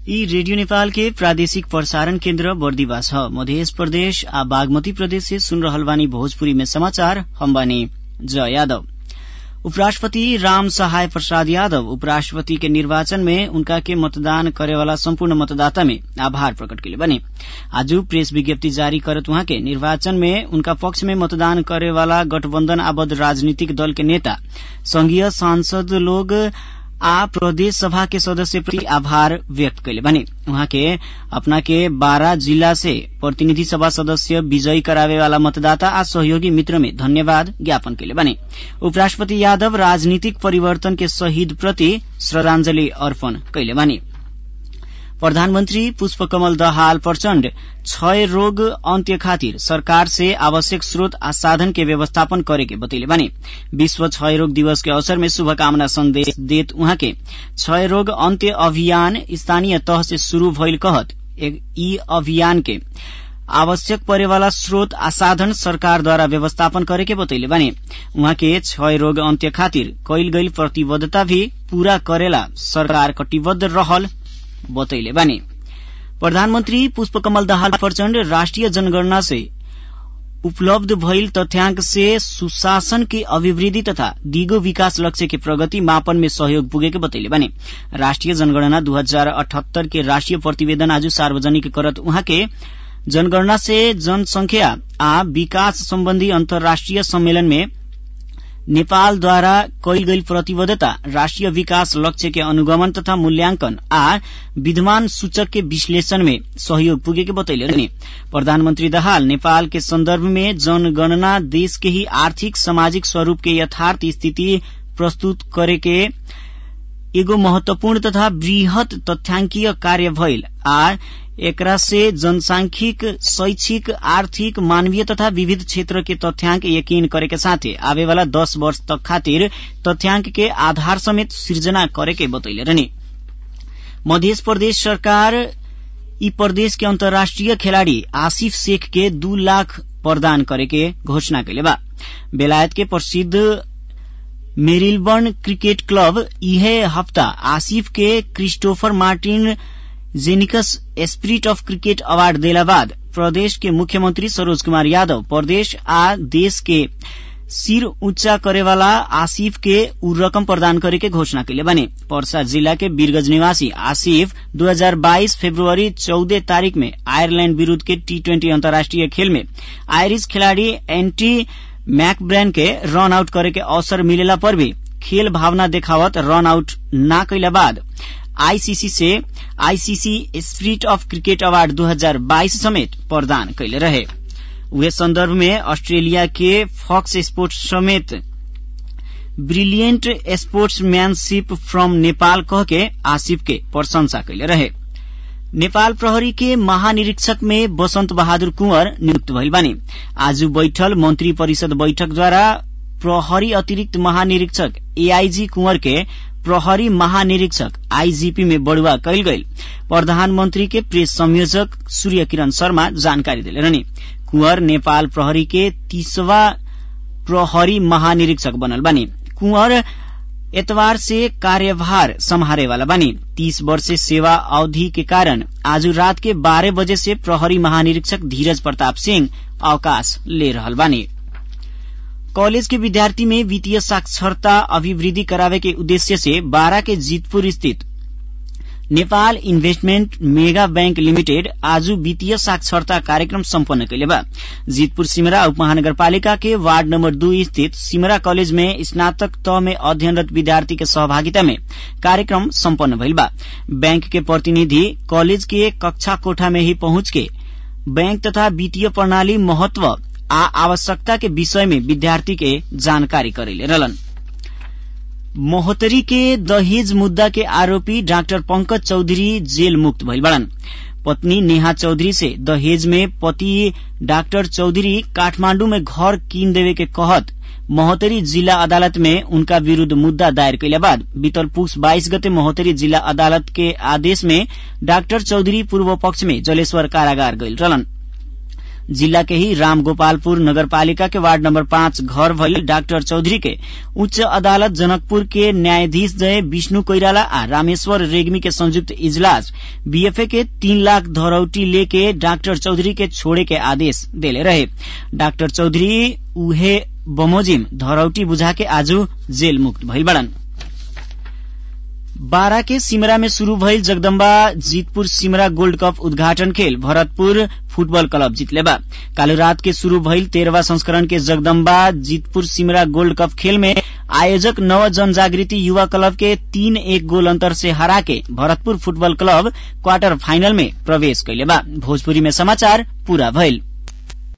यी रेडियो नेपाल के प्रादेशिक प्रसारण केन्द्र बर्दिवा छ मध्य प्रदेश आ बागमती प्रदेश से सुन रहल बानी भोजपुरी में समाचार हम बानी जय यादव उपराष्ट्रपति राम सहाय प्रसाद यादव उपराष्ट्रपति के निर्वाचन में उनका के मतदान करे वाला सम्पूर्ण मतदाता में आभार प्रकट कैले बने आज प्रेस विज्ञप्ति जारी करत उहाँ के निर्वाचन में उनका पक्ष में मतदान करे वाला गठबन्धन आबद्ध राजनीतिक दल के नेता संघीय सांसद लोग आ प्रदेश सभा के सदस्य प्रति आभार व्यक्त कैले बने उहाँ के अपना के बारह जिला से प्रतिनिधि सभा सदस्य विजयी करावे वाला मतदाता आ सहयोगी मित्र में धन्यवाद ज्ञापन कैले बने उपराष्ट्रपति यादव राजनीतिक परिवर्तन के शहीद प्रति श्रद्धांजलि अर्पण कैले बने प्रधानमन्त्री पुष्पकमल दहाल प्रचण्ड क्षय रोग अन्त्य खातिर सरकार से आवश्यक स्रोत आ साधन के व्यवस्थापन करे के बतैले बने विश्व क्षय रोग दिवस के अवसर में शुभकामना संदेश देत उहाँ के क्षय रोग अन्त्य अभियान स्थानीय तह से शुरू भइल कहत यी अभियान के आवश्यक परेवाला स्रोत आ साधन सरकारद्वारा व्यवस्थापन करे के बतैले बने उहाँ के क्षय रोग अन्त्य खातिर कैल गईल प्रतिबद्धता भी पूरा करेला सरकार कटिबद्ध रहल बतैले बने प्रधानमन्त्री पुष्पकमल दाहाल प्रचण्ड राष्ट्रिय जनगणना से उपलब्ध भइल तथ्याङ्क से सुशासन के अभिवृद्धि तथा दिगो विकास लक्ष्य के प्रगति मापन में सहयोग पुगेको बतैले बने राष्ट्रिय जनगणना दू हजार अठहत्तर के राष्ट्रिय प्रतिवेदन आज सार्वजनिक करत उहाँ के जनगणना से जनसंख्या आ विकास सम्बन्धी अन्तर्राष्ट्रिय सम्मेलन में नेपालद्वारा कैल गई प्रतिबद्धता राष्ट्रिय विकास लक्ष्य के अनुगमन तथा मूल्यांकन आ विद्यमान सूचक के विश्लेषण में सहयोग पुगेको बतैले रहने प्रधानमन्त्री दहाल नेपाल के संदर्भ में जनगणना देश के ही आर्थिक सामाजिक स्वरूप के यथार्थ स्थिति प्रस्तुत करे के एगो महत्वपूर्ण तथा वृहत तथ्याङ्कीय कार्य भइल आ एकरा से जनसांख्यिक शैक्षिक आर्थिक मानवीय तथा विविध क्षेत्र के तथ्याङ्क यकीन करे के साथे आवे वाला दस वर्ष तक खातिर तथ्याङ्क के आधार समेत सृजना करे के बतैले रहने मध्य प्रदेश सरकार यी प्रदेश के अन्तर्राष्ट्रिय खेलाड़ी आसिफ शेख के दू लाख प्रदान करे के घोषणा कैले बा बेलायत के प्रसिद्ध मेरिलबर्न क्रिकेट क्लब इहे हफ्ता आसिफ के Christopher Martin Jenkins spirit of cricket award देला बाद प्रदेश के मुख्यमंत्री सरोज कुमार यादव प्रदेश आ देश के सिर ऊंचा करे वाला आसिफ के उ रकम प्रदान करे के घोषणा कैले बने पर्सा जिला के बीरगंज निवासी आसिफ 2022 फरवरी 14 तारीख में आयरलैंड विरूद्ध के टी ट्वेंटी अंतर्राष्ट्रीय खेल में आयरिश खिलाड़ी एंटी मैकब्रैन के रन आउट करे के अवसर मिलेला पर भी खेल भावना देखावत रन आउट न कैला बाद आईसीसी से ICC spirit of cricket award 2022 समेत प्रदान कैले रहे उहे संदर्भ में ऑस्ट्रेलिया के फॉक्स स्पोर्ट्स समेत ब्रिलियंट स्पोर्ट्समैनशिप फ्रॉम नेपाल कह के आसिफ के प्रशंसा कैले रहे नेपाल प्रहरी के महानिरीक्षक में बसंत बहादुर कुंवर नियुक्त भइल बानी आज बैठल मंत्री परिषद बैठकद्वारा प्रहरी अतिरिक्त महानिरीक्षक एआईजी कुंवर के प्रहरी महानिरीक्षक आईजीपी में बढ़ुआ कैल गई प्रधानमंत्री के प्रेस संयोजक सूर्य किरण शर्मा जानकारी दिले रहने कुंवर नेपाल प्रहरी के तीसवा प्रहरी महानिरीक्षक बनल बानी कुंवर एतवार से कार्यभार संभारे वाला बानी तीस वर्ष सेवा अवधि के कारण आज रात के बारह बजे से प्रहरी महानिरीक्षक धीरज प्रताप सिंह अवकाश ले रहल बानी कॉलेज के विद्यार्थी में वित्तीय साक्षरता अभिवृद्धि करावे के उद्देश्य से बारा के जीतपुर स्थित Nepal investment mega bank limited आज वित्तीय साक्षरता कार्यक्रम सम्पन्न कैले बा जीतपुर सिमरा उप महानगरपालिका के वार्ड नम्बर दुई स्थित सिमरा कॉलेज में स्नातक तह में अध्ययनरत विद्यार्थी के सहभागिता में कार्यक्रम सम्पन्न भइल बा बैंक के प्रतिनिधि कॉलेज के कक्षा कोठा में ही पहुंच के बैंक तथा वित्तीय प्रणाली महत्व आ आवश्यकता के विषय में विद्यार्थी के जानकारी करेले रहलन मोहतरी के दहेज मुद्दा के आरोपी डाक्टर पंकज चौधरी जेल मुक्त भइल बड़न पत्नी नेहा चौधरी से दहेज में पति डाक्टर चौधरी काठमांडू में घर कीन देवे के कहत महोत्तरी जिला अदालत में उनका विरूद्ध मुद्दा दायर कैला बाद बीतल पुष बाइस गते महोत्तरी जिला अदालत के आदेश में डाक्टर चौधरी पूर्व पक्ष में जलेश्वर कारागार गइल रहलन जिला के ही राम गोपालपुर नगरपालिका के वार्ड नंबर पाँच घर भइल डाक्टर चौधरी के उच्च अदालत जनकपुर के न्यायाधीश जय विष्णु कोइराला आ रामेश्वर रेग्मी के संयुक्त इजलास बीएफए के तीन लाख धरौटी लेके डाक्टर चौधरी के छोड़े के आदेश देले रहे डाक्टर चौधरी उहे बमोजिम धरौटी बुझा के आज जेल मुक्त भइल बड़न बारा के सिमरा में शुरू भइल जगदम्बा जीतपुर सिमरा गोल्ड कप उद्घाटन खेल भरतपुर फुटबल क्लब जीतले बा काल रात के शुरू भइल तेरहवा संस्करण के जगदम्बा जीतपुर सिमरा गोल्ड कप खेल में आयोजक नव जनजागृति युवा क्लब के तीन एक गोल अंतर से हरा के Bharatpur football club quarter final में प्रवेश कैले बा भोजपुरी में समाचार पूरा भइल